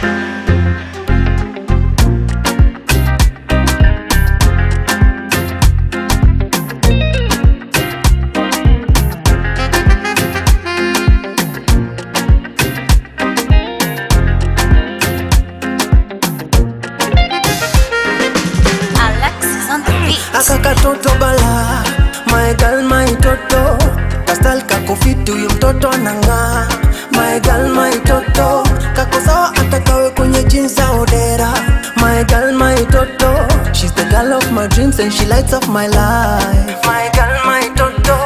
Alexis on the beat. aka katoto bala my girl my toto kastal kako fiti huyu mtoto anang'aa my girl my toto kako sawa atakawe kwenye jeans za odera my girl my toto she's the girl of my dreams and she lights up my life my girl my toto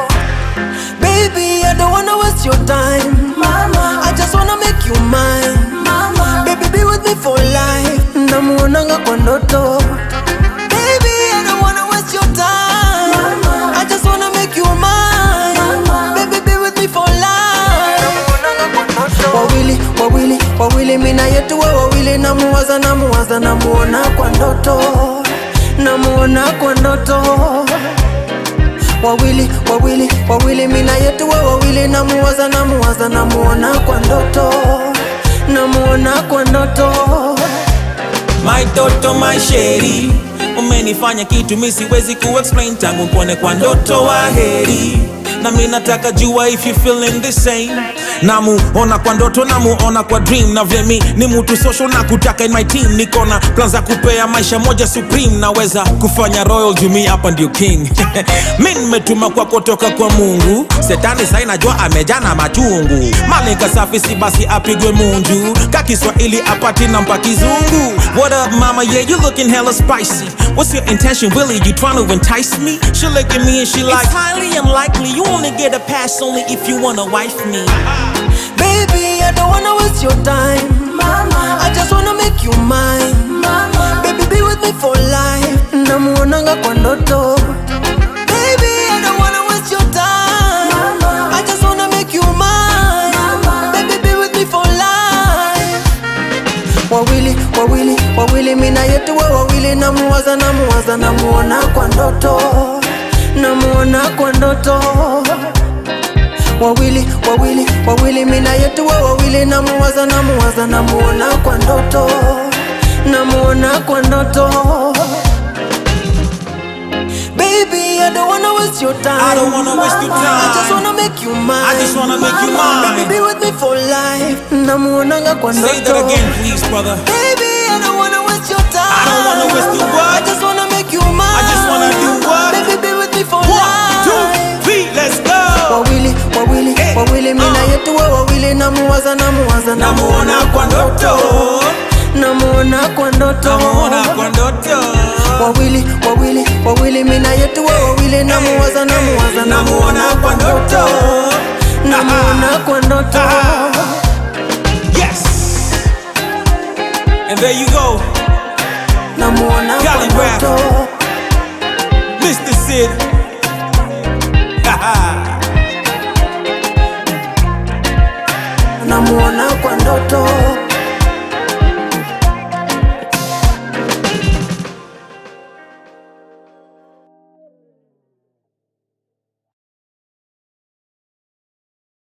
baby i don't wanna waste your time mama i just wanna make you mine mama baby be with me for life namuonanga kwa ndoto Baby, I don't wanna waste your time. I just wanna make you mine. Baby, be with me for life. Wawili, wawili, wawili, mina yetu we wawili, namuwaza, namuwaza, namuona kwa ndoto, namuona kwa ndoto. Wawili, wawili, wawili, mina yetu we wawili, namuwaza, namuwaza, namuona kwa ndoto, namuona kwa ndoto. My toto my sheri umenifanya kitu mi siwezi kuexplain tangu kuone kwa ndoto wa heri na mi nataka jua if you feeling the same namuona kwa ndoto namuona kwa dream na vile mi ni mutu social na kutaka in my team niko na plan za kupea maisha moja supreme naweza kufanya royal jumi hapa ndio king mi nimetuma kwa kutoka kwa mungu setani sai najua amejana machungu malika safi si basi apigwe munju ka kiswahili apati na mpa kizungu what up mama yeah you looking hella spicy what's your intention really you trying to entice me she look at me and she like it's highly unlikely you only get a pass only if you wanna wife me Baby, I don't wanna waste your time. Mama, I just wanna make you mine. Mama, baby, be with me for life. Namuonanga kwa ndoto. Baby, I don't wanna waste your time. Mama, I just wanna make you mine. Mama, baby, be with me for life. Wawili, wawili, wawili, mina yetu we wawili, namuwaza, namuwaza, namuona kwa ndoto, namuona kwa ndoto wawili wawili wawili mina yetu we wawili namuwaza namuwaza namuona kwa ndoto namuona kwa ndoto Baby, I don't wanna waste your time. I don't wanna waste your I just time. wanna make you mine. I just wanna make you mine. Baby, be with me for life. Namuonanga kwa ndoto. say that again please brother Baby, I don't wanna waste your time. I don't wanna waste your what? I just wanna make you mine. I just wanna do what? Baby, be with me for one life. two three let's go wawili wawili Hey, wawili mina uh. yetu we wawili namuwaza namuwaza namuona kwa ndoto namuona kwa ndoto namuona kwa ndoto wawili wawili wawili mina yetu we wawili namuwaza namuwaza namuona kwa ndoto namuona kwa ndoto yes and there you go namuona kwa Cali rap. ndoto Mr. Sid